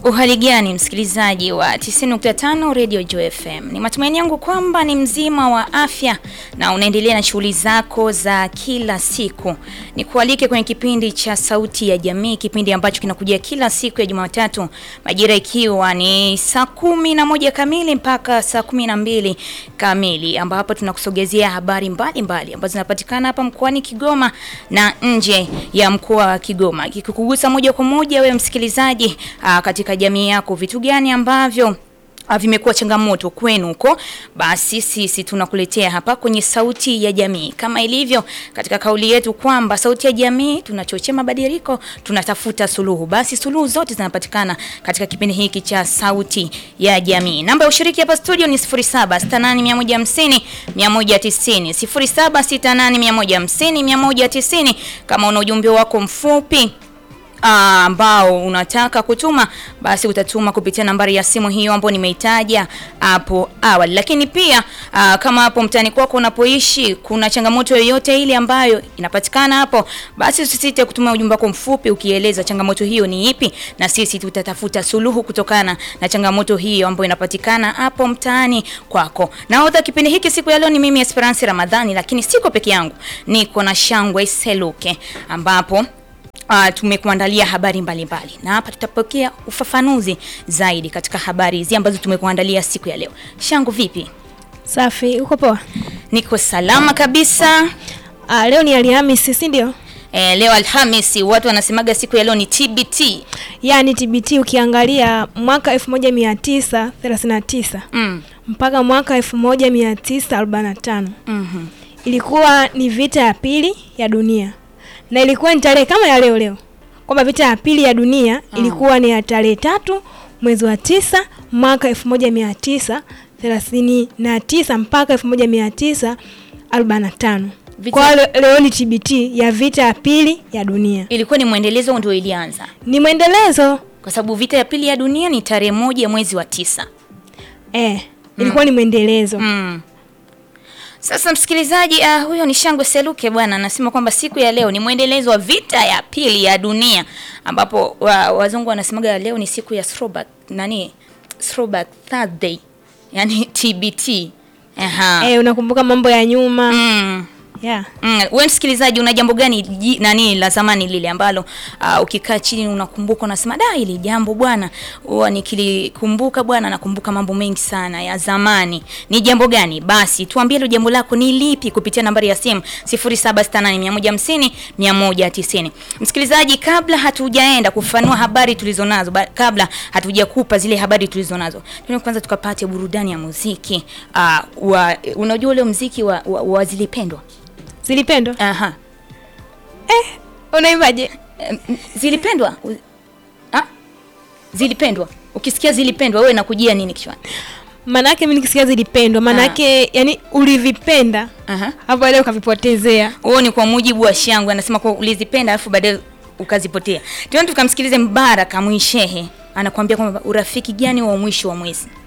Uhali gani msikilizaji wa 90.5 Radio Joy FM. Ni matumaini yangu kwamba ni mzima wa afya na unaendelea na shughuli zako za kila siku. Nikualike kwenye kipindi cha Sauti ya Jamii, kipindi ambacho kinakujia kila siku ya Jumatatu majira ikiwa ni saa kumi na moja kamili mpaka saa kumi na mbili kamili, ambapo tunakusogezea habari mbalimbali mbali, ambazo zinapatikana hapa mkoani Kigoma na nje ya mkoa wa Kigoma, kikukugusa moja kwa moja wewe msikilizaji aa, katika jamii yako, vitu gani ambavyo ah, vimekuwa changamoto kwenu huko, basi sisi tunakuletea hapa kwenye Sauti ya Jamii, kama ilivyo katika kauli yetu kwamba Sauti ya Jamii tunachochea mabadiliko, tunatafuta suluhu. Basi suluhu zote zinapatikana katika kipindi hiki cha Sauti ya Jamii. Namba ya ushiriki hapa studio ni 0768150150 190 0768150150 kama una ujumbe wako mfupi Ah, ambao unataka kutuma basi utatuma kupitia nambari ya simu hiyo ambayo nimeitaja hapo awali. Lakini pia ah, kama hapo mtaani kwako unapoishi kuna changamoto yoyote ile ambayo inapatikana hapo, basi usisite kutuma ujumbe wako mfupi ukieleza changamoto hiyo ni ipi, na sisi tutatafuta suluhu kutokana na changamoto hiyo ambayo inapatikana hapo mtaani kwako. Nahodha kipindi hiki siku ya leo ni mimi Esperance Ramadhani, lakini siko peke yangu, niko na Shangwe Seluke ambapo Uh, tumekuandalia habari mbalimbali mbali. Na hapa tutapokea ufafanuzi zaidi katika habari hizi ambazo tumekuandalia siku ya leo. Shangu vipi? Safi, uko poa? Niko salama kabisa. Ah, leo ni Alhamisi, si ndio? E, leo Alhamisi, watu wanasemaga siku ya leo ni TBT. Yaani TBT ukiangalia mwaka 1939 Mm. mpaka mwaka 1945 Mhm. ilikuwa ni vita ya pili ya dunia, na ilikuwa ni tarehe kama ya leo leo, kwamba vita ya pili ya dunia ilikuwa ni ya tarehe tatu mwezi wa tisa mwaka 1939 mpaka 1945. Vita- Kwa hiyo le- leo ni TBT ya vita ya pili ya dunia, Ilikuwa ni mwendelezo ndio ilianza. ni mwendelezo Kwa sababu vita ya pili ya dunia ni tarehe moja mwezi wa tisa. eh, ilikuwa ni mwendelezo Mm. Sasa msikilizaji, uh, huyo ni Shangwe Seluke bwana, anasema kwamba siku ya leo ni mwendelezo wa vita ya pili ya dunia, ambapo wa, wazungu wanasemaga leo ni siku ya throwback, nani throwback Thursday, yani TBT. Aha. eh, unakumbuka mambo ya nyuma Mm. yeah. Mm, wewe msikilizaji una jambo gani ji- nani la zamani lile ambalo uh, ukikaa chini unakumbuka unasema da hili jambo bwana huwa nikilikumbuka bwana nakumbuka mambo mengi sana ya zamani. Ni jambo gani? Basi tuambie hilo jambo lako ni lipi kupitia nambari ya simu 0768150190. Msikilizaji, kabla hatujaenda kufanua habari tulizonazo, ba- kabla hatujakupa zile habari tulizonazo, tuende kwanza tukapate burudani ya muziki. Uh, wa, unajua ule muziki wa, wa, wa zilipendwa Zilipendwa Aha. unaimbaje? Em, Zilipendwa? U- Ah? Zilipendwa. Ukisikia zilipendwa wewe nakujia nini kichwani? Manake mimi nikisikia zilipendwa, manake yani ulivipenda Aha. hapo baadaye ukavipotezea. Huo ni kwa mujibu wa Shangwe anasema kwa ulizipenda alafu baadaye ukazipotea. Tuende tukamsikilize Mbaraka Mwishehe anakuambia kwamba urafiki gani wa mwisho wa mwezi.